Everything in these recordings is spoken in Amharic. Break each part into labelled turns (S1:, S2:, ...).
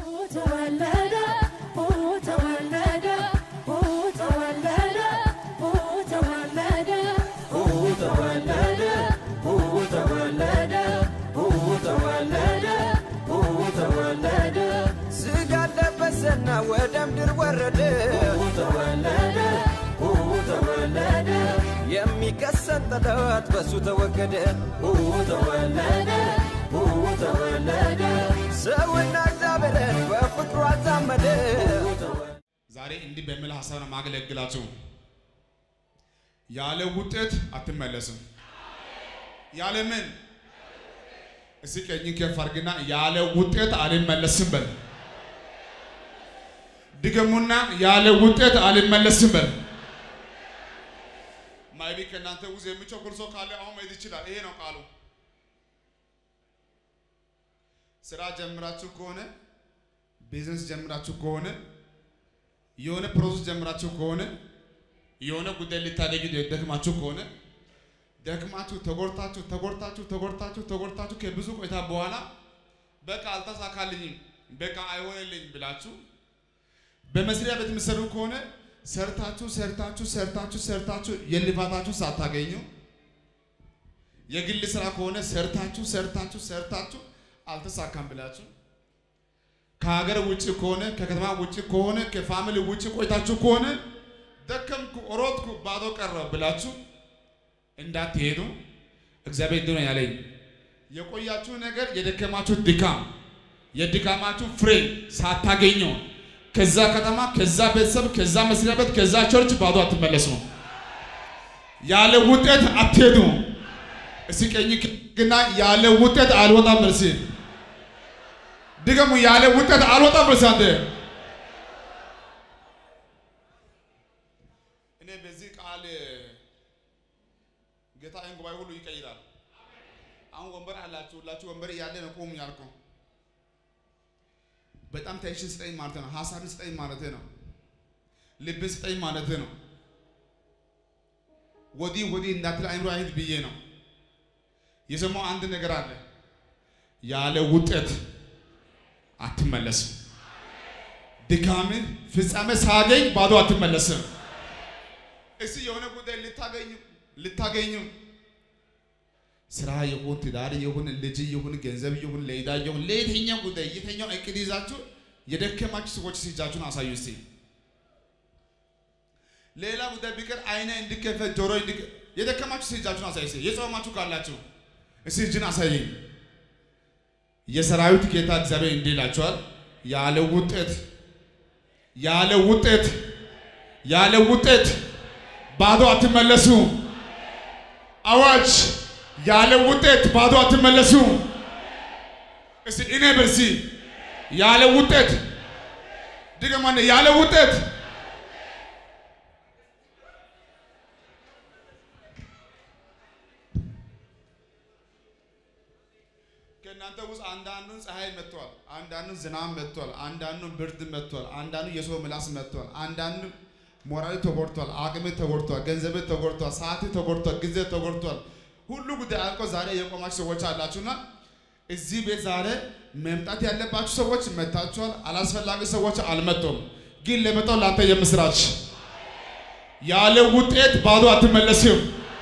S1: ተወለደ ተወለደ ተወለደ ተወለደ ተወለደ ተወለደ ተወለደ ተወለደ
S2: ስጋ ለበሰና ወደ ምድር ወረደ
S1: ተወለደ ተወለደ
S2: የሚከሰት ጠላት በሱ ተወገደ
S1: ተወለደ ተወለደ
S2: ሰውና እግዚአብሔርን በፍቅሩ አዛመደ
S3: ዛሬ እንዲህ በሚል ሀሳብ ነው ማገለግላችሁ። ያለ ውጤት አትመለስም። ያለ ምን? እስኪ ቀኝን ከፍ አድርግና ያለ ውጤት አልመለስም በል። ድገሙና ያለ ውጤት አልመለስም በል። ማይቢ ከእናንተ ውስጥ የሚቸኩል ሰው ካለ አሁን መሄድ ይችላል። ይሄ ነው ቃሉ። ስራ ጀምራችሁ ከሆነ ቢዝነስ ጀምራችሁ ከሆነ የሆነ ፕሮሰስ ጀምራችሁ ከሆነ የሆነ ጉዳይ ልታደርጉ ደክማችሁ ከሆነ ደክማችሁ ተጎድታችሁ ተጎድታችሁ ተጎድታችሁ ተጎድታችሁ ከብዙ ቆይታ በኋላ በቃ አልተሳካልኝም፣ በቃ አይሆንልኝም ብላችሁ በመስሪያ ቤት የምትሰሩ ከሆነ ሰርታችሁ ሰርታችሁ ሰርታችሁ ሰርታችሁ የልፋታችሁ ሳታገኙ የግል ስራ ከሆነ ሰርታችሁ ሰርታችሁ ሰርታችሁ አልተሳካም ብላችሁ ከሀገር ውጭ ከሆነ ከከተማ ውጭ ከሆነ ከፋሚሊ ውጭ ቆይታችሁ ከሆነ ደከምኩ፣ ሮጥኩ፣ ባዶ ቀረ ብላችሁ እንዳትሄዱ እግዚአብሔር እንዲህ ነው ያለኝ። የቆያችሁ ነገር የደከማችሁ ድካም የድካማችሁ ፍሬ ሳታገኙ ከዛ ከተማ ከዛ ቤተሰብ ከዛ መስሪያ ቤት ከዛ ቸርች ባዶ አትመለሱ። ያለ ውጤት አትሄዱ። እስኪ ቀኝ ግና ያለ ውጤት አልወጣም በል እስኪ ድገሙ። ያለ ውጤት አልወጣም በል እስኪ አንተ እኔ በዚህ ቃል ጌታ ይህን ጉባኤ ሁሉ ይቀይራል። አሁን ወንበር አላችሁ ሁላችሁ ወንበር እያለ ነው ቁሙ ያልኩህ። በጣም ቴንሽን ስጠኝ ማለት ነው። ሀሳብን ስጠኝ ማለት ነው። ልብን ስጠኝ ማለት ነው። ወዲህ ወዲህ እንዳትል አይምሮ አይሄድ ብዬ ነው የሰማው አንድ ነገር አለ። ያለ ውጤት አትመለስም። ድካምን ፍጻሜ ሳገኝ ባዶ አትመለስም። እስቲ የሆነ ጉዳይ ልታገኙ ልታገኙ ስራ ይሁን ትዳር ይሁን ልጅ ይሁን ገንዘብ ይሁን ለዕዳ ይሁን ለየትኛው ጉዳይ የትኛው እቅድ ይዛችሁ የደከማችሁ ሰዎች እጃችሁን አሳዩ እስቲ። ሌላ ጉዳይ ቢቀር አይነ እንዲከፈት ጆሮ እንዲከ የደከማችሁ እጃችሁን አሳዩ እስቲ። የጾማችሁ ካላችሁ እስቲ እጅን አሳየኝ። የሰራዊት ጌታ እግዚአብሔር እንዲህ ይላችኋል፣ ያለ ውጤት ያለ ውጤት ያለ ውጤት ባዶ አትመለሱ። አዋጅ! ያለ ውጤት ባዶ አትመለሱ። እስቲ እኔ በሲ ያለ ውጤት ድገማነ ያለ ውጤት ከእናንተ ውስጥ አንዳንዱን ፀሐይ መጥቷል፣ አንዳንዱን ዝናብ መጥቷል፣ አንዳንዱን ብርድ መጥቷል፣ አንዳንዱ የሰው ምላስ መጥቷል፣ አንዳንዱ ሞራል ተጎድቷል፣ አቅም ተጎድቷል፣ ገንዘብ ተጎድቷል፣ ሰዓት ተጎድቷል፣ ጊዜ ተጎድቷል። ሁሉ ጉዳይ አልቆ ዛሬ የቆማችሁ ሰዎች አላችሁና እዚህ ቤት ዛሬ መምጣት ያለባችሁ ሰዎች መጥታችኋል። አላስፈላጊ ሰዎች አልመጡም። ግን ለመጣው ላንተ የምስራች ያለ ውጤት ባዶ አትመለስም።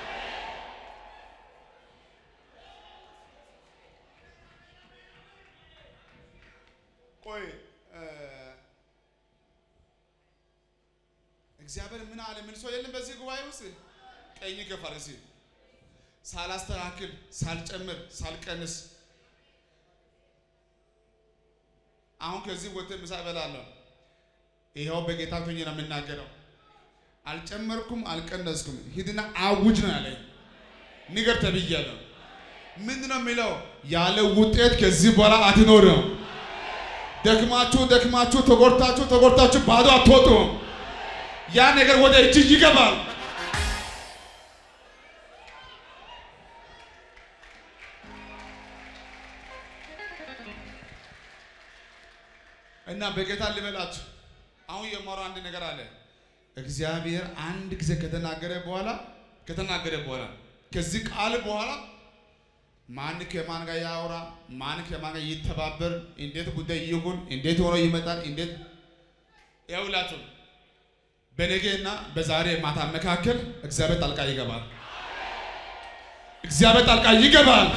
S3: ቆይ እግዚአብሔር ምን አለ? ምን ሰው የለም በዚህ ጉባኤ ውስጥ ቀኝ ገፋር እስኪ ሳላስተካክል ሳልጨምር ሳልቀንስ አሁን ከዚህ ወጥተህ ምሳ እበላለሁ። ይኸው በጌታ ሆኜ ነው የምናገረው። አልጨመርኩም አልቀነስኩም። ሂድና አውጅ ነው ያለኝ። ንገር ተብያለሁ። ምንድን ነው የሚለው? ያለ ውጤት ከዚህ በኋላ አትኖርም። ደክማችሁ ደክማችሁ ተጎድታችሁ ተጎድታችሁ ባዶ አትወጡም። ያ ነገር ወደ እጅ ይገባል። እና በጌታ ልበላችሁ አሁን የማወራው አንድ ነገር አለ። እግዚአብሔር አንድ ጊዜ ከተናገረ በኋላ ከተናገረ በኋላ ከዚህ ቃል በኋላ ማን ከማን ጋር ያወራ፣ ማን ከማን ጋር ይተባበር፣ እንዴት ጉዳይ ይሁን፣ እንዴት ሆኖ ይመጣል፣ እንዴት ያውላችሁ በነገና በዛሬ ማታ መካከል እግዚአብሔር ጣልቃ ይገባል። እግዚአብሔር ጣልቃ ይገባል።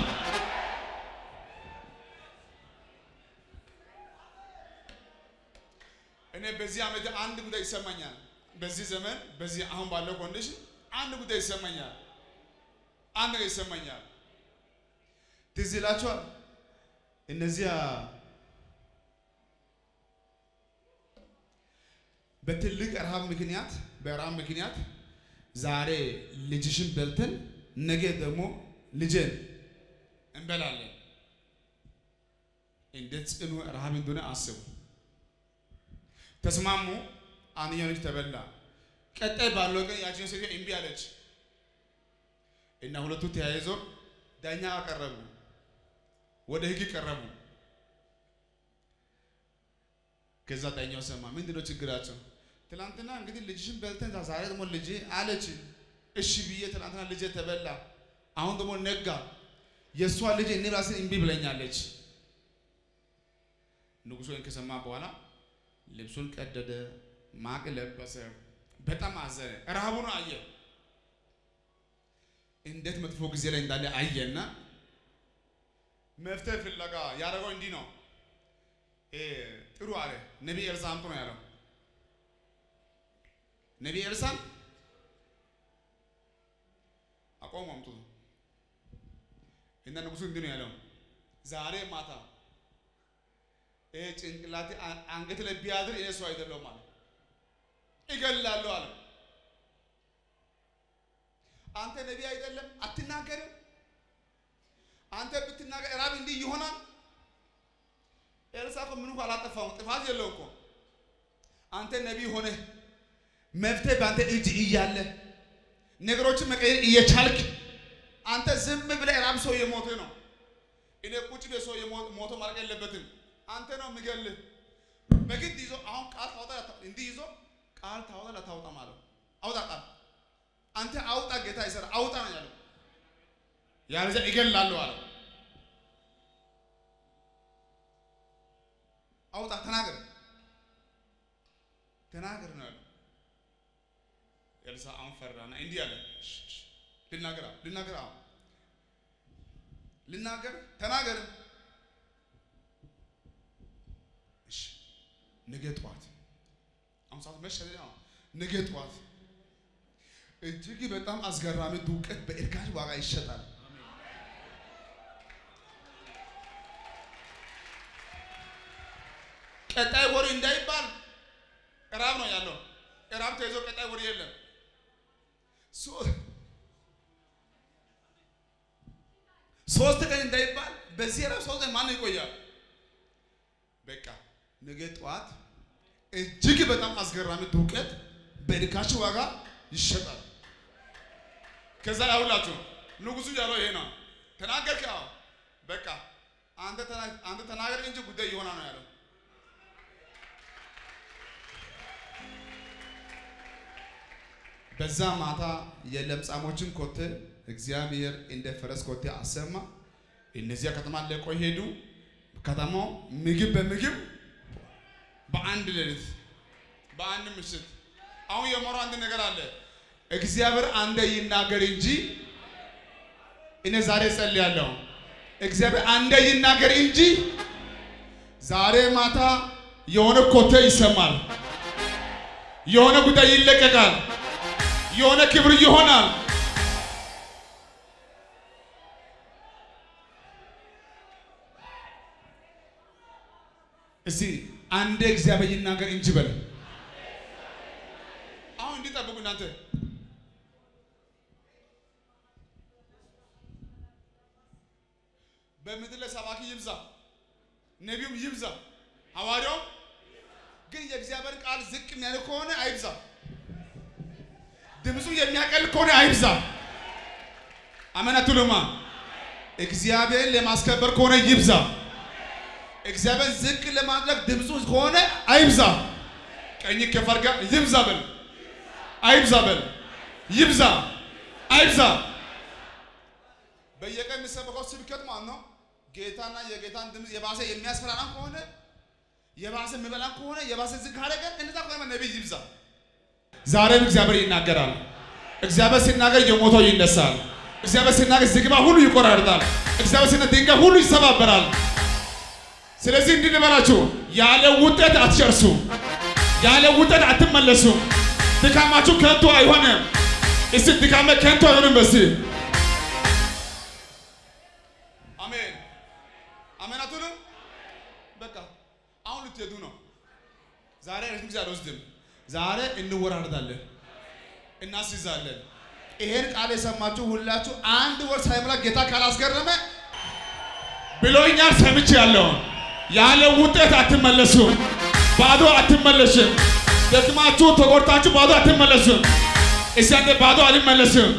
S3: እኔ በዚህ ዓመት አንድ ጉዳይ ይሰማኛል። በዚህ ዘመን በዚህ አሁን ባለው ኮንዲሽን አንድ ጉዳይ ይሰማኛል። አንድ ነገር ይሰማኛል። ትዝ ይላችኋል እነዚያ በትልቅ ረሃብ ምክንያት በረሃብ ምክንያት ዛሬ ልጅሽን በልተን ነገ ደግሞ ልጄን እንበላለን። እንዴት ጽኑ ረሃብ እንደሆነ አስቡ። ተስማሙ። አንደኛው ልጅ ተበላ። ቀጣይ ባለው ቀን ያችን ሴትዮ እምቢ አለች እና ሁለቱ ተያይዞ ዳኛ አቀረቡ፣ ወደ ህግ ቀረቡ። ከዛ ዳኛው ሰማ። ምንድነው ችግራቸው? ትናንትና እንግዲህ ልጅሽን በልተን ዛሬ ደግሞ ልጅ አለች። እሺ ብዬ ትናንትና ልጅ ተበላ፣ አሁን ደግሞ ነጋ። የእሷ ልጅ እኔ ራሴ እምቢ ብለኛለች። ንጉሡ ይህን ከሰማ በኋላ ልብሱን ቀደደ፣ ማቅ ለበሰ፣ በጣም አዘነ። ረሃቡን አየ፣ እንዴት መጥፎ ጊዜ ላይ እንዳለ አየና መፍትሄ ፍለጋ ያደረገው እንዲህ ነው። ጥሩ አለ። ነቢይ ኤልሳዕ አምጡ ነው ያለው። ነቢይ ኤልሳዕ አቆሙ፣ አምጡ እና ንጉሡ እንዲህ ነው ያለው፣ ዛሬ ማታ ይሄ ጭንቅላቴ አንገት ላይ ቢያድር እኔ ሰው አይደለሁም አለ፣ እገላለሁ አለ። አንተ ነቢይ አይደለም አትናገርም? አንተ ብትናገር ራብ እንዲህ ይሆናል። ኤልሳዕ እኮ ምንም እኮ አላጠፋውም፣ ጥፋት የለው እኮ። አንተ ነቢይ ሆነህ መፍትሄ በአንተ እጅ እያለ ነገሮችን መቀየር እየቻልክ አንተ ዝም ብለህ ራብ ሰው የሞተ ነው። እኔ ቁጭ ብዬ ሰው ሞቶ ማለቅ የለበትም። አንተ ነው የሚገልህ። በግድ ይዞ አሁን ቃል ታወጣ እንዲህ ይዞ ቃል ታወጣ ላታወጣ ማለት አውጣ ቃል አንተ አውጣ፣ ጌታ ይሰራ አውጣ ነው ያለው። ያለዚያ እገላለሁ አለው። አውጣ ተናገር፣ ተናገር ነው ያለው። ኤልሳዕ አሁን ፈራና እንዲህ አለ፣ ልናገር ልናገር፣ አሁን ልናገር፣ ተናገር። እሺ ነገ ጠዋት አሁን ሰዓት መሸ። ነገ ጠዋት እጅግ በጣም አስገራሚ ዱቄት በእርካሽ ዋጋ ይሸጣል። ቀጣይ ወር እንዳይባል እራብ ነው ያለው። እራብ ተይዞ ቀጣይ ወር የለም። ሶስት ቀን እንዳይባል በዚህ እራብ ሶስት ቀን ማን ይቆያል? በቃ ነገ ጠዋት እጅግ በጣም አስገራሚ ዱቄት በርካሽ ዋጋ ይሸጣል። ከዛ ያውላችሁ ንጉሱ ያለው ይሄ ነው። ተናገርክ? አዎ በቃ አንተ አንተ ተናገር እንጂ ጉዳይ ይሆናል ነው ያለው። በዛ ማታ የለምጻሞችን ኮቴ እግዚአብሔር እንደ ፈረስ ኮቴ አሰማ። እነዚያ ከተማ ለቆ ሄዱ። ከተማው ምግብ በምግብ በአንድ ሌሊት በአንድ ምሽት። አሁን የሞራው አንድ ነገር አለ። እግዚአብሔር አንደ ይናገር እንጂ እኔ ዛሬ ጸልያለሁ። እግዚአብሔር አንደ ይናገር እንጂ ዛሬ ማታ የሆነ ኮቴ ይሰማል። የሆነ ጉዳይ ይለቀቃል። የሆነ ክብር ይሆናል። እስቲ አንዴ እግዚአብሔር ይናገር እንጂ በል። አሁን እንዲጠብቁ እናንተ በምድር ላይ ሰባኪ ይብዛ፣ ነቢዩም ይብዛ፣ ሐዋርያውም ግን የእግዚአብሔር ቃል ዝቅ የሚያደርግ ከሆነ አይብዛ። ድምፁ የሚያቀል ከሆነ አይብዛ። አሜን አትሉማ? እግዚአብሔርን ለማስከበር ከሆነ ይብዛ። እግዚአብሔር ዝቅ ለማድረግ ድምፁ ከሆነ አይብዛ። ቀኝ ከፈርጋ ይብዛ በል፣ አይብዛ በል፣ ይብዛ፣ አይብዛ። በየቀን የሚሰበከው ስብከት ማለት ነው ጌታና የጌታን ድምፅ የባሰ የሚያስፈራራ ከሆነ የባሰ የሚበላ ከሆነ የባሰ ዝግ ካደረገ እንደዛ ከሆነ ነቢይ ይብዛ። ዛሬም እግዚአብሔር ይናገራል። እግዚአብሔር ሲናገር የሞተው ይነሳል። እግዚአብሔር ሲናገር ዝግባ ሁሉ ይቆራርጣል። እግዚአብሔር ሲናገር ድንጋይ ሁሉ ይሰባበራል። ስለዚህ እንዲህ ልበላችሁ፣ ያለ ውጤት አትጨርሱም። ያለ ውጤት አትመለሱም። ድካማችሁ ከንቱ አይሆንም። እስቲ ድካሜ ከንቱ አይሆንም። በሲ አሜን አሜን አትሉም? በቃ አሁን ልትሄዱ ነው። ዛሬ ረጅም ጊዜ አልወስድም። ዛሬ እንወራረዳለን፣ እናስይዛለን። ይሄን ቃል የሰማችሁ ሁላችሁ አንድ ወር ሳይሞላ ጌታ ካላስገረመ ብሎኛል ሰምቼ ያለውን ያለ ውጤት አትመለሱም። ባዶ አትመለስም። ደክማችሁ ተጎድታችሁ ባዶ አትመለሱም። እስቲ አንተ ባዶ አልመለስም።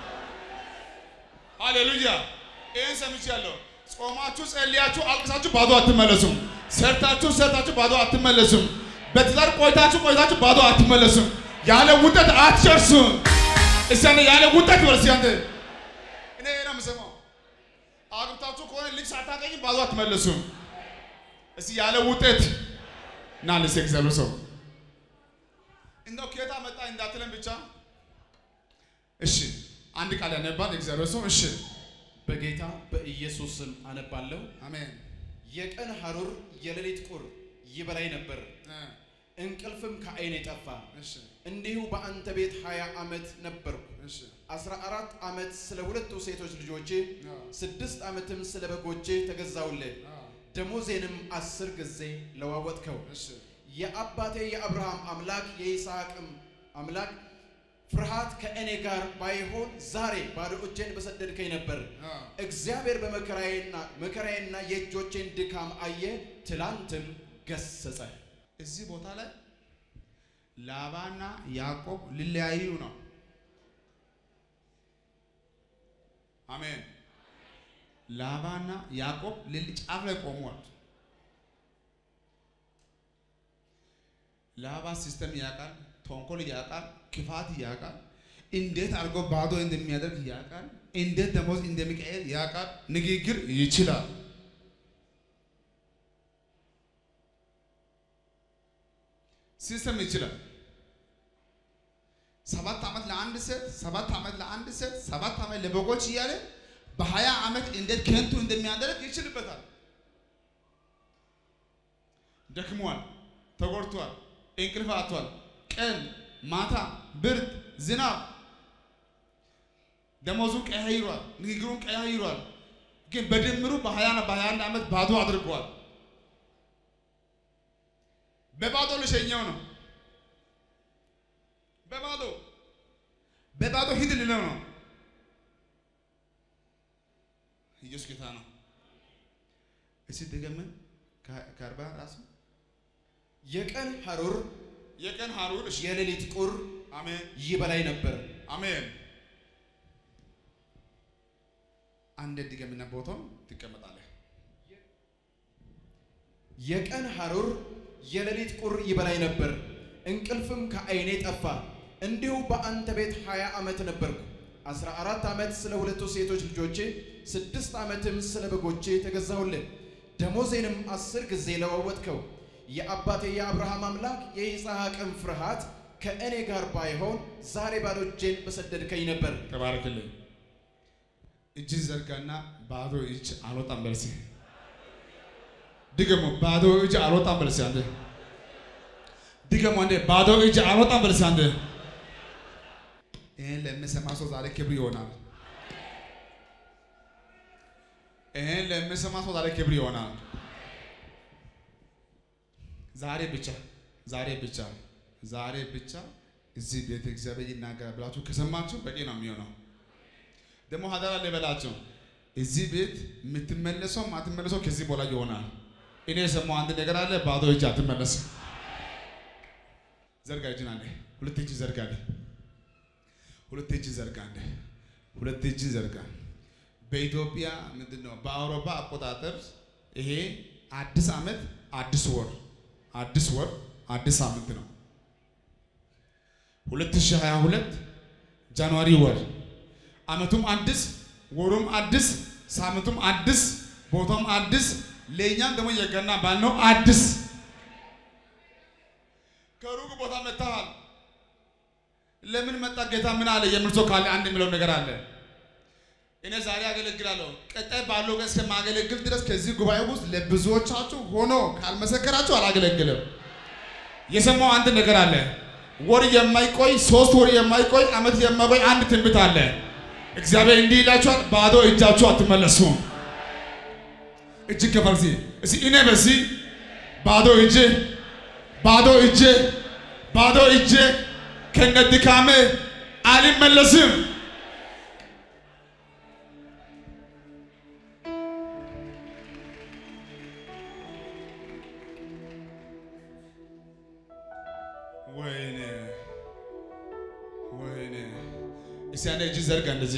S3: ሃሌሉያ! ይህን ሰምቻለሁ። ጾማችሁ ጸልያችሁ አልቅሳችሁ ባዶ አትመለሱም። ሰርታችሁ ሰርታችሁ ባዶ አትመለሱም። በትዳር ቆይታችሁ ቆይታችሁ ባዶ አትመለሱም። ያለ ውጤት አትጨርሱም። እስቲ አንተ ያለ ውጤት በል እስቲ አንተ እኔ ይሄን ነው የምሰማው። አግብታችሁ ከሆነ ልጅ ሳታገኝ ባዶ አትመለሱም። እስቲ ያለ ውጤት ና ለሴ እግዚአብሔር ሰው እንደው ከየት መጣ እንዳትለን ብቻ እሺ፣ አንድ ቃል ያነባል የእግዚአብሔር ሰው እሺ፣
S4: በጌታ በኢየሱስ ስም አነባለሁ።
S3: አሜን
S4: የቀን ሐሩር የሌሊት ቁር ይበላኝ ነበር፣
S3: እ፣
S4: እንቅልፍም ከዓይኔ ጠፋ።
S3: እሺ፣
S4: እንዲሁ በአንተ ቤት ሀያ ዓመት ነበርኩ።
S3: እሺ፣
S4: አስራ አራት ዓመት ስለ ሁለቱ ሴቶች ልጆቼ፣
S3: አዎ፣
S4: ስድስት ዓመትም ስለ በጎቼ ተገዛውልህ።
S3: አዎ፣
S4: ደሞዜንም አስር ጊዜ ለዋወጥከው።
S3: እሺ፣
S4: የአባቴ የአብርሃም አምላክ የይስሐቅም አምላክ ፍርሃት ከእኔ ጋር ባይሆን ዛሬ ባዶ እጄን በሰደድከኝ ነበር።
S3: አዎ።
S4: እግዚአብሔር በመከራዬና መከራዬና የእጆቼን ድካም አየ፣ ትላንትም ገሰጸ።
S3: እዚህ ቦታ ላይ ላባና ያዕቆብ ሊለያዩ ነው። አሜን። ላባና ያዕቆብ ልል ጫፍ ላይ ቆመዋል። ላባ ሲስተም ያውቃል፣ ተንኮል ያውቃል፣ ክፋት ያውቃል፣ እንዴት አድርጎ ባዶ እንደሚያደርግ ያውቃል፣ እንዴት ደሞዝ እንደሚቀየር ያውቃል፣ ንግግር ይችላል። ሲስተም ይችላል። ሰባት ዓመት ለአንድ ሴት ሰባት ዓመት ለአንድ ሴት ሰባት ዓመት ለበጎች እያለ በሀያ ዓመት እንዴት ከንቱ እንደሚያደርግ ይችልበታል። ደክሟል፣ ተጎድቷል፣ እንቅልፍ አጥቷል። ቀን ማታ፣ ብርድ፣ ዝናብ ደሞዙን ቀያይሯል፣ ንግግሩን ቀያይሯል። ግን በድምሩ በሀያና በሀያ አንድ ዓመት ባዶ አድርጓል። በባዶ ልሸኘው ነው። በባዶ በባዶ ሂድ ልለው ነው። ኢየሱስ ጌታ ነው። እስቲ ድገምን ከአርባ ራሱ
S4: የቀን ሐሩር
S3: የቀን ሐሩር እሺ፣
S4: የሌሊት ቁር
S3: አሜን
S4: ይበላኝ ነበር።
S3: አሜን። አንድ ድገምና ቦታው ትቀመጣለህ።
S4: የቀን ሐሩር የሌሊት ቁር ይበላኝ ነበር፣ እንቅልፍም ከዓይኔ ጠፋ። እንዲሁ በአንተ ቤት ሀያ ዓመት ነበርኩ። አስራ አራት ዓመት ስለ ሁለቱ ሴቶች ልጆቼ፣ ስድስት ዓመትም ስለ በጎቼ ተገዛሁልህ። ደሞዜንም አስር ጊዜ ለዋወጥከው። የአባቴ የአብርሃም አምላክ የይስሐቅም ፍርሃት ከእኔ ጋር ባይሆን ዛሬ ባዶ እጄን በሰደድከኝ ነበር።
S3: ተባረክልኝ። እጅን ዘርጋና ባዶ እጅ አልወጣም በልሲ። ድገሙ። ባዶ እጅ አልወጣም በልሲ። አንተ ድገሙ። አንዴ ባዶ እጅ አልወጣም በልሲ። አንተ ይሄን ለሚሰማ ሰው ዛሬ ክብር ይሆናል። ይሄን ለሚሰማ ሰው ዛሬ ክብር ይሆናል። ዛሬ ብቻ ዛሬ ብቻ ዛሬ ብቻ እዚህ ቤተ እግዚአብሔር ይናገራል ብላችሁ ከሰማችሁ በቂ ነው የሚሆነው። ደግሞ ሀደራ ልበላችሁ እዚህ ቤት የምትመለሰው ማትመለሰው ከዚህ በኋላ ይሆናል። እኔ የሰማው አንድ ነገር አለ። ባዶ እጅ አትመለስም። ዘርጋ እጅን አንዴ፣ ሁለት እጅ ዘርጋ አንዴ፣ ሁለት እጅ ዘርጋ አንዴ፣ ሁለት እጅ ዘርጋ። በኢትዮጵያ ምንድን ነው በአውሮፓ አቆጣጠር ይሄ አዲስ ዓመት አዲስ ወር አዲስ ወር አዲስ ሳምንት ነው። 2022 ጃንዋሪ ወር አመቱም አዲስ ወሩም አዲስ፣ ሳምንቱም አዲስ፣ ቦታውም አዲስ፣ ለእኛም ደግሞ የገና በዓል ነው አዲስ። ከሩቅ ቦታ መጥተሃል። ለምን መጣ ጌታ ምን አለ የሚል ሰው ካለ አንድ የሚለው ነገር አለ። እኔ ዛሬ አገለግላለሁ፣ ቀጣይ ባለው ቀን እስከማገለግል ድረስ ከዚህ ጉባኤ ውስጥ ለብዙዎቻችሁ ሆኖ ካልመሰከራችሁ አላገለግልም። የሰማው አንድ ነገር አለ። ወር የማይቆይ ሶስት ወር የማይቆይ ዓመት የማይቆይ አንድ ትንቢት አለ። እግዚአብሔር እንዲህ ይላችኋል፣ ባዶ እጃችሁ አትመለሱም። እጅግ ከፈርሲ እስኪ እኔ በዚህ ባዶ እጄ ባዶ እጄ ባዶ እጄ ከነ ድካሜ አልመለስም። ወይኔ ወይኔ! እስቲ አንዴ እጅ ዘርጋ እንደዚህ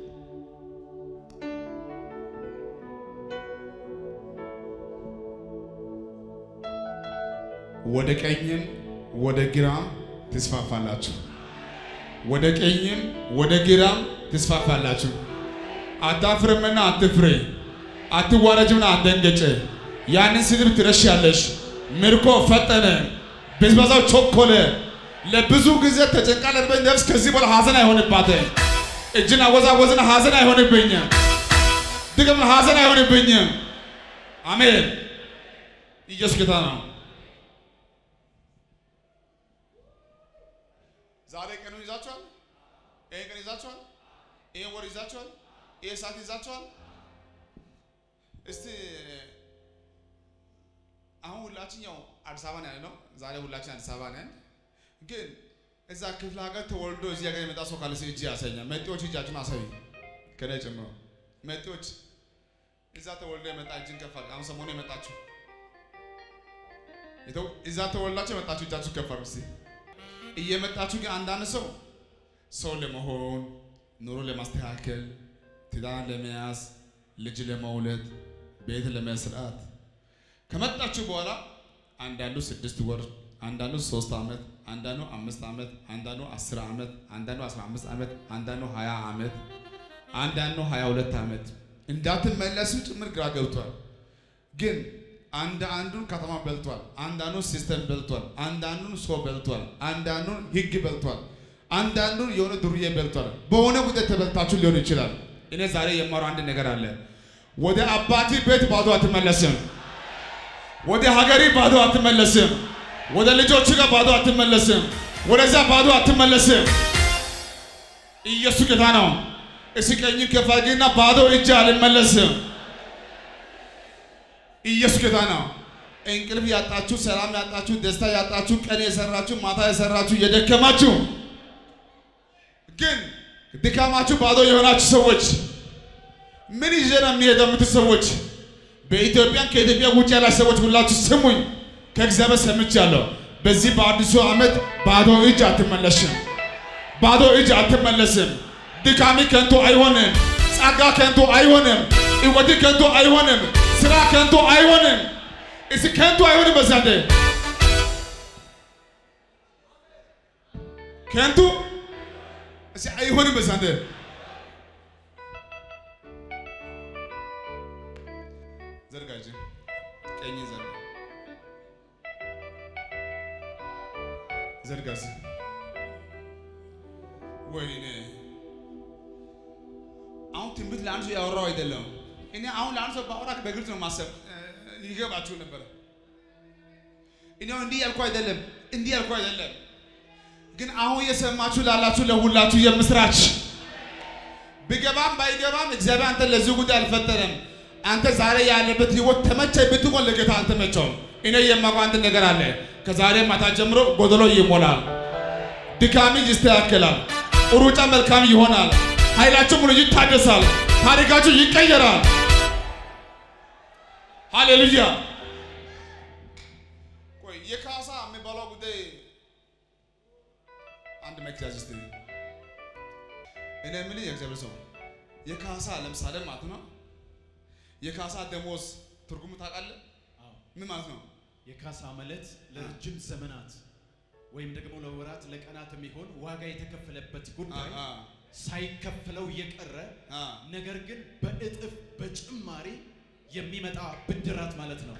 S3: ወደ ቀኝም ወደ ግራም ትስፋፋላችሁ። ወደ ቀኝም ወደ ግራም ትስፋፋላችሁ። አታፍርምና አትፍሬ፣ አትዋረጅምና አትደንገጭ። ያንን ስድብ ትረሻለሽ። ምርኮ ፈጠነ፣ ብዝበዛው ቾኮለ። ለብዙ ጊዜ ተጨንቃ ለነበረች ነፍስ ከዚህ በኋላ ሐዘን አይሆንባትም። እጅን አወዛወዝን ሐዘን አይሆንብኝም። ድግም ሐዘን አይሆንብኝም። አሜን። ኢየሱስ ጌታ ነው። ዛሬ ቀኑን ይዛችኋል። ይሄ ቀን ይዛችኋል። ይሄ ወር ይዛችኋል። ይሄ ሰዓት ይዛችኋል። እስቲ አሁን ሁላችን ያው አዲስ አበባ ነው ያለነው። ዛሬ ሁላችን አዲስ አበባ ነን። ግን እዛ ክፍለ ሀገር ተወልዶ እዚህ ሀገር የመጣ ሰው ካለ እጅ ያሳያል። መጤዎች እጃችሁን አሳዩ፣ ከኔ ጨምሮ መጤዎች እዛ ተወልዶ የመጣ እጅን ከፍ አድርግ። አሁን ሰሞኑን የመጣችሁ የተው- እዛ ተወልዳችሁ የመጣችሁ እጃችሁ ከፍ አድርጉ እስቲ። እየመጣችሁ ግን አንዳንድ ሰው ሰው ለመሆን ኑሮ ለማስተካከል ትዳር ለመያዝ ልጅ ለመውለድ ቤት ለመስራት ከመጣችሁ በኋላ አንዳንዱ ስድስት ወር፣ አንዳንዱ ሶስት ዓመት፣ አንዳንዱ አምስት ዓመት፣ አንዳንዱ አስር ዓመት፣ አንዳንዱ አስራ አምስት ዓመት፣ አንዳንዱ ሀያ ዓመት፣ አንዳንዱ ሀያ ሁለት ዓመት እንዳትመለሱ ጭምር ግራ ገብቷል። ግን አንድ አንዱን ከተማ በልቷል፣ አንዳንዱን ሲስተም በልቷል፣ አንዳንዱን ሰው በልቷል፣ አንዳንዱን ህግ በልቷል፣ አንዳንዱን የሆነ ዱርዬ በልቷል። በሆነ ጉዳይ ተበልታችሁ ሊሆን ይችላል። እኔ ዛሬ የማረው አንድ ነገር አለ። ወደ አባቲ ቤት ባዶ አትመለስም። ወደ ሀገሪ ባዶ አትመለስም። ወደ ልጆች ጋር ባዶ አትመለስም። ወደዛ ባዶ አትመለስም። ኢየሱስ ጌታ ነው። እስኪ ቀኝን ከፍ አድርግና ባዶ እጅ አልመለስም። ኢየሱስ ጌታ ነው። እንቅልፍ ያጣችሁ፣ ሰላም ያጣችሁ፣ ደስታ ያጣችሁ፣ ቀን የሰራችሁ፣ ማታ የሰራችሁ፣ የደከማችሁ ግን ድካማችሁ ባዶ የሆናችሁ ሰዎች ምን ይዤ ነው የሚሄደው የምትሉ ሰዎች በኢትዮጵያን ከኢትዮጵያ ውጭ ያላችሁ ሰዎች ሁላችሁ ስሙኝ፣ ከእግዚአብሔር ሰምቻለሁ። በዚህ በአዲሱ ዓመት ባዶ እጅ አትመለስም። ባዶ እጅ አትመለስም። ድካሚ ከንቱ አይሆንም። ጸጋ ከንቱ አይሆንም። ሕይወት ከንቱ አይሆንም። ስራ ከንቱ አይሆንም። እስ ከንቱ አይሆንም። በዛንዴ ከንቱ እስ አይሆንም። በዛንዴ ዘርጋ እጅ ቀኝ ዘርጋ ዘርጋ እስኪ። ወይኔ አሁን ትንቢት ለአንድ ሰው ያወራው አይደለም። እኔ አሁን ለአንድ ሰው ባወራ በግልጽ ነው ማሰብ ይገባችሁ ነበረ። እኔ አሁን እንዲህ ያልኩ አይደለም፣ እንዲህ ያልኩ አይደለም። ግን አሁን የሰማችሁ ላላችሁ ለሁላችሁ የምስራች ቢገባም ባይገባም እግዚአብሔር አንተ ለዚህ ጉዳይ አልፈጠረም። አንተ ዛሬ ያለበት ህይወት ተመቸኝ ብትሆን ለጌታ አልተመቸውም። እኔ የማውቀው አንድ ነገር አለ። ከዛሬ ማታ ጀምሮ ጎደሎ ይሞላል፣ ድካሚ ይስተካከላል፣ ሩጫ መልካም ይሆናል፣ ኃይላችሁ ሙሉ ይታደሳል፣ ታሪካችሁ ይቀየራል። ሃሌሉያ። ቆይ የካሳ የሚባለው ጉዳይ አንድ መክዛዝ እስቲ እኔ የምልህ የእግዚአብሔር ሰው የካሳ ለምሳሌ ማለት ነው የካሳ ደሞዝ ትርጉሙ ታውቃለህ?
S4: አዎ።
S3: ምን ማለት ነው?
S4: የካሳ ማለት ለረጅም ዘመናት ወይም ደግሞ ለወራት ለቀናት የሚሆን ዋጋ የተከፈለበት ጉዳይ
S3: አ- አ።
S4: ሳይከፈለው የቀረ
S3: አ
S4: ነገር ግን በእጥፍ በጭማሪ የሚመጣ ብድራት ማለት ነው።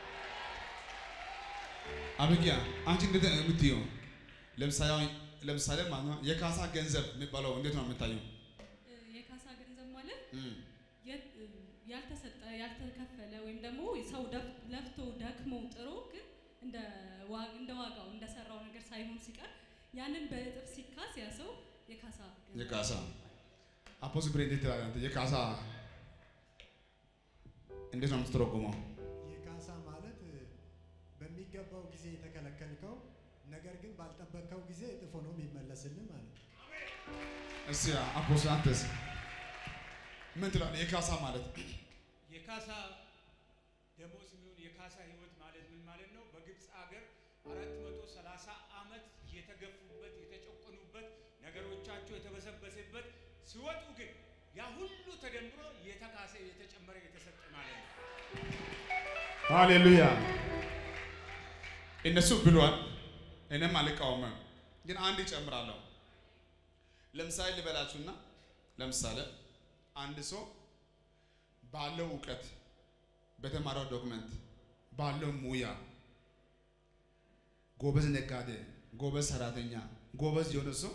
S3: አብጊያ አንቺ እንዴት ነው የምትይው? ለምሳሌ አሁን ለምሳሌ ማለት ነው የካሳ ገንዘብ የሚባለው እንዴት ነው የምታየው?
S5: የካሳ ገንዘብ ማለት
S3: እም፣
S5: የ- ያልተሰጠ ያልተከፈለ ወይም ደግሞ ሰው ደፍ- ለፍቶ ደክሞ ጥሮ ግን እንደ ዋ- እንደ ዋጋው እንደሰራው ነገር ሳይሆን ሲቀር ያንን በእጥፍ ሲካስ ያ ሰው የካሳ ገንዘብ
S3: የካሳ አፖስ ብሬ እንዴት ትላለህ አንተ? የካሳ እንዴት ነው የምትተረጉመው?
S6: የካሳ ማለት በሚገባው ጊዜ የተከለከልከው ነገር ግን ባልጠበቅከው ጊዜ እጥፍ ሆኖ የሚመለስልህ ማለት ነው።
S3: እስቲ አፖስ አንተስ ምን ትላለህ? የካሳ ማለት
S7: የካሳ ደሞዝ የሚሆን የካሳ ህይወት ማለት ምን ማለት ነው? በግብፅ ሀገር አራት መቶ ሰላሳ ዓመት የተገፉበት የተጨቆኑበት ነገሮቻቸው የተበሰበሰበት ሲወጡ ግን ያ ሁሉ ተደምሮ የተካሰ የተጨመረ የተሰጠ ማለት ነው።
S3: ሃሌሉያ። እነሱ ብሏል፣ እኔም አልቃወምም። ግን አንድ ይጨምራለሁ። ለምሳሌ ልበላችሁና ለምሳሌ አንድ ሰው ባለው እውቀት በተማረው ዶክመንት ባለው ሙያ ጎበዝ ነጋዴ፣ ጎበዝ ሰራተኛ፣ ጎበዝ የሆነ ሰው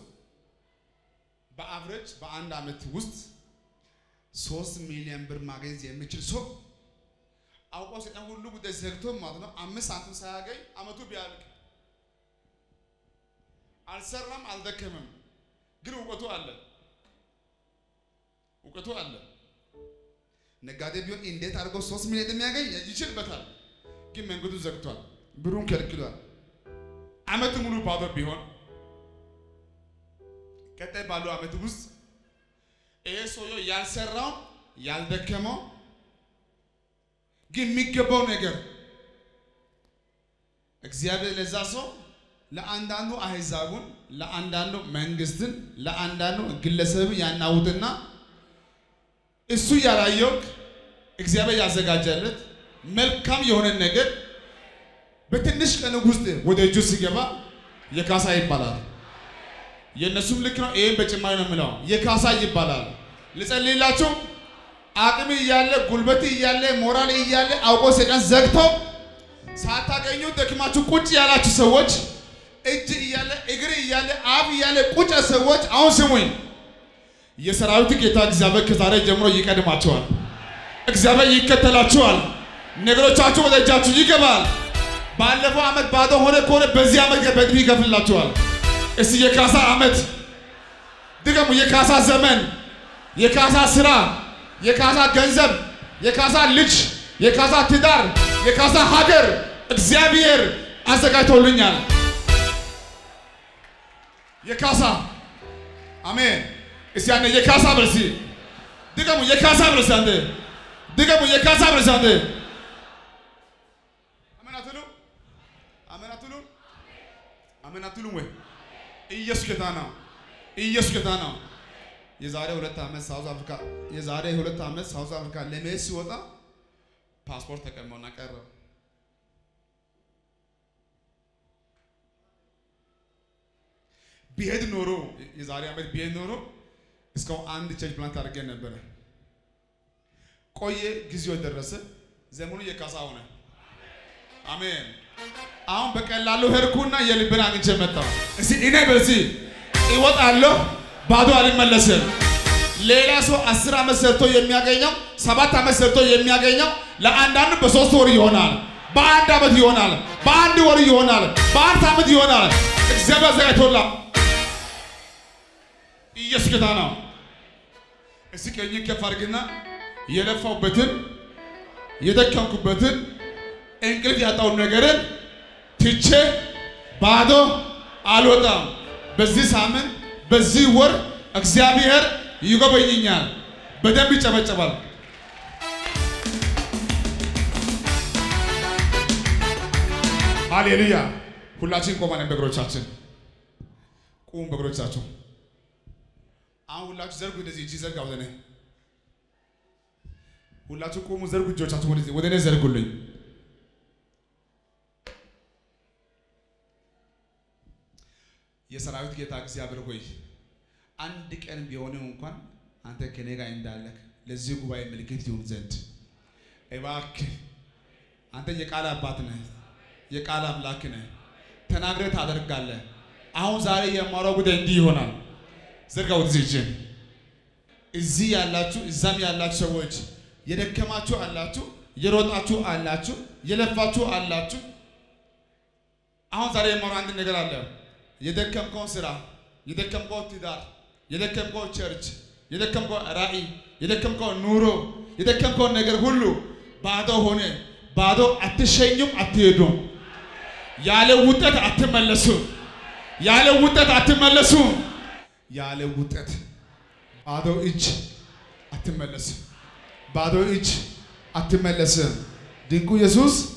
S3: በአቨሬጅ በአንድ ዓመት ውስጥ ሶስት ሚሊዮን ብር ማግኘት የሚችል ሰው አውቆ ሰይጣን ሁሉ ጉዳይ ዘግቶ ማለት ነው። አምስት ሳንቲም ሳያገኝ አመቱ ቢያልቅ አልሰራም፣ አልደከምም፣ ግን እውቀቱ አለ፣ እውቀቱ አለ። ነጋዴ ቢሆን እንዴት አድርጎ ሶስት ሚሊዮን እንደሚያገኝ ይችልበታል፣ ግን መንገዱ ዘግቷል፣ ብሩን ከልክሏል። አመት ሙሉ ባዶ ቢሆን ቀጣይ ባለው አመት ውስጥ ይሄ ሰውየው ያልሰራው ያልደከመው ግን የሚገባው ነገር እግዚአብሔር ለዛ ሰው ለአንዳንዱ አህዛቡን፣ ለአንዳንዱ መንግስትን፣ ለአንዳንዱ ግለሰብ ያናውጥና እሱ ያላየው እግዚአብሔር ያዘጋጀለት መልካም የሆነ ነገር በትንሽ ቀን ውስጥ ወደ እጁ ሲገባ የካሳ ይባላል። የእነሱም ልክ ነው። ይህም በጭማሪ ነው የምለው የካሳ ይባላል። ልጸልይላችሁ። አቅም እያለ ጉልበት እያለ ሞራል እያለ አውቆ ሰይጣን ዘግቶ ሳታገኙ ደክማችሁ ቁጭ ያላችሁ ሰዎች እጅ እያለ እግር እያለ አፍ እያለ ቁጭ ሰዎች አሁን ስሙኝ። የሰራዊት ጌታ እግዚአብሔር ከዛሬ ጀምሮ ይቀድማቸዋል። እግዚአብሔር ይከተላችኋል። ነገሮቻችሁ ወደ እጃችሁ ይገባል። ባለፈው ዓመት ባዶ ሆነ ከሆነ በዚህ ዓመት በእጥፍ ይከፍልላችኋል። እስቲ የካሳ ዓመት ድገሙ። የካሳ ዘመን፣ የካሳ ስራ፣ የካሳ ገንዘብ፣ የካሳ ልጅ፣ የካሳ ትዳር፣ የካሳ ሀገር እግዚአብሔር አዘጋጅቶልኛል። የካሳ አሜን። እስቲ አንዴ የካሳ በል እስቲ ድገሙ። የካሳ በል እስቲ አንዴ ድገሙ። የካሳ በል እስቲ አንዴ አሜን አትሉ? አሜን አትሉ? አሜን አትሉም ወይ? ኢየሱስ ጌታ ነው። ኢየሱስ ጌታ ነው። የዛሬ ሁለት ዓመት ሳውዝ አፍሪካ የዛሬ ሁለት ዓመት ሳውዝ አፍሪካ ለመሄድ ሲወጣ ፓስፖርት ተቀመውና ቀረ። ቢሄድ ኖሮ የዛሬ ዓመት ቢሄድ ኖሮ እስካሁን አንድ ቸርች ፕላንት አድርገን ነበረ። ቆየ፣ ጊዜው ደረሰ፣ ዘመኑ የካሳ ሆነ። አሜን። አሁን በቀላሉ ሄድኩና የልብን አግኝቼ መጣሁ። እስቲ እኔ በዚህ እወጣለሁ፣ ባዶ አልመለስም። ሌላ ሰው አስር ዓመት ሰርቶ የሚያገኘው ሰባት ዓመት ሰርቶ የሚያገኘው ለአንዳንዱ በሶስት ወር ይሆናል፣ በአንድ ዓመት ይሆናል፣ በአንድ ወር ይሆናል፣ በአንድ ዓመት ይሆናል። እግዚአብሔር ዘጋጅቶላ ኢየሱስ ጌታ ነው። እስቲ ቀኝ ከፍ አድርግና የለፋውበትን የደከምኩበትን እንቅልፍ ያጣውን ነገርን ትቼ ባዶ አልወጣም። በዚህ ሳምንት በዚህ ወር እግዚአብሔር ይጎበኝኛል። በደንብ ይጨበጨባል። ሃሌሉያ! ሁላችን ቆመን በእግሮቻችን ቁሙ። በእግሮቻችሁ አሁን ሁላችሁ ዘርጉ። እንደዚህ እጅ ዘርጋ ወደ እኔ ሁላችሁ ቁሙ፣ ዘርጉ እጆቻችሁ ወደዚህ ወደ እኔ ዘርጉልኝ። የሰራዊት ጌታ እግዚአብሔር ሆይ አንድ ቀን ቢሆንም እንኳን አንተ ከኔ ጋር እንዳለህ ለዚህ ጉባኤ ምልክት ይሁን ዘንድ እባክህ አንተ የቃል አባት ነህ፣ የቃል አምላክ ነህ። ተናግረህ ታደርጋለህ። አሁን ዛሬ የማወራው ጉዳይ እንዲህ ይሆናል። ዘርጋ ወደዚህ እጅን። እዚህ ያላችሁ እዛም ያላችሁ ሰዎች የደከማችሁ አላችሁ፣ የሮጣችሁ አላችሁ፣ የለፋችሁ አላችሁ። አሁን ዛሬ የማወራው አንድ ነገር አለ። የደከምከውን ስራ፣ የደከምከው ትዳር፣ የደከምከው ቸርች፣ የደከምከው ራእይ፣ የደከምከው ኑሮ፣ የደከምከውን ነገር ሁሉ ባዶ ሆነ። ባዶ አትሸኙም፣ አትሄዱም። ያለ ውጤት አትመለሱም። ያለ ውጤት አትመለሱም። ያለ ውጤት ባዶ እጅ አትመለስም። ባዶ እጅ አትመለስም። ድንቁ ኢየሱስ